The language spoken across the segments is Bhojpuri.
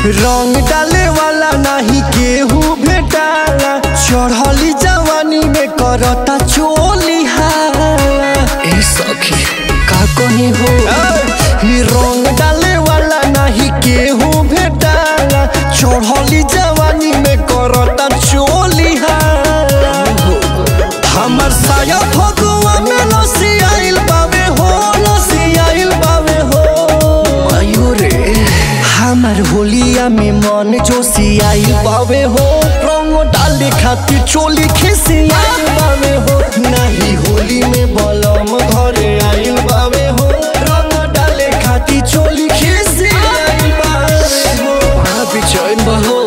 रंग डाले वाला नहीं केहू भेटाला चढ़ली जवानी में करता चोली हाला ए सखी का कही हो ई रंग डाले वाला नहीं केहू भेटाला चढ़ली जवानी में करता चोली हाला हमर साया फगुआ में लसी आइल बावे हो लसी आइल बावे हो आयो रे हमार होलिया में मन जोशी आइल बावे हो रंग डाले खातिर चोली खिसी आइल बावे हो नहीं होली में बलम घरे आइल बावे हो रंग डाले खातिर चोली खिसी आइल बावे हो बड़ा बेचैन बा हो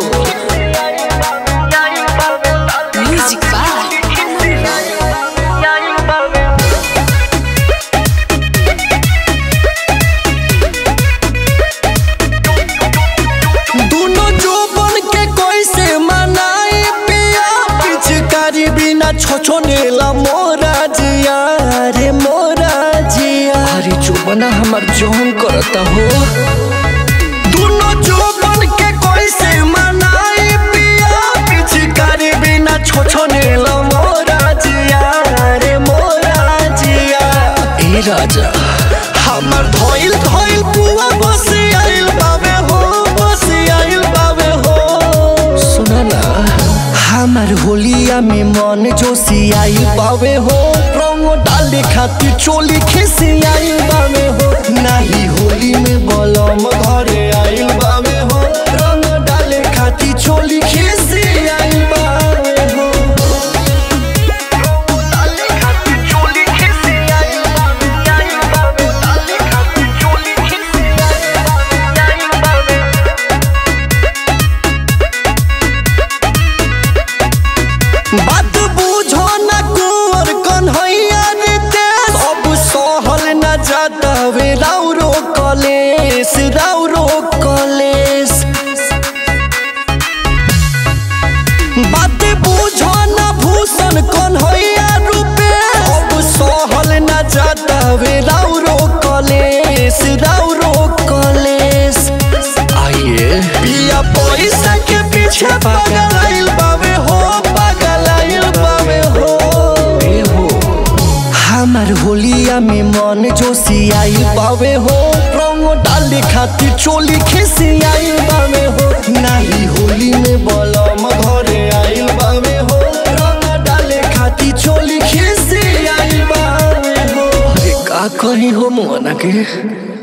Music by दोनों जो बन के कोई से मनाई पिया पिचकारी बिना छोछोनेला मोरा जिया रे मोरा जिया अरे जो बना हमार जोन करता हो दोनों जो बन के कोई से मनाई पिया पिचकारी बिना छोछोनेला मोरा जिया रे मोरा जिया ए राजा हमर धोइल धोइल पुआ बस आइल बावे हो बस आइल बावे हो सुना ना हमार होलिया में मन जोशी आइल बावे हो रंग डाले खातिर चोली खिसी आइल बावे हो नाही होली में बलम घरे आइल बावे हो रंग डाले खातिर चोली खिसी आइल बावे हो डाले खातिर चोली खिसी आइल बावे आइल बावे डाले खातिर चोली खिसी आइल बावे आइल बावे बात बुझो न कुंवर कन्हैया रीते सब सहल न जाता वे राउरो कलेस राउरो कलेस बात बुझो न भूषण कन्हैया रूपे अब सहल न जाता वे राउरो कलेस राउरो कलेस आइए पिया पैसा के पीछे पागल आइल बावे हो पागल आइल बावे हो ए हो हमार होलिया में मन जोशी आइल बावे हो रंग डाले खातिर चोली खिसी आइल बावे हो नाही होली में बलम घरे आइल बावे हो रंग डाले खातिर चोली खिसी आइल बावे हो अरे का कही हो मोना के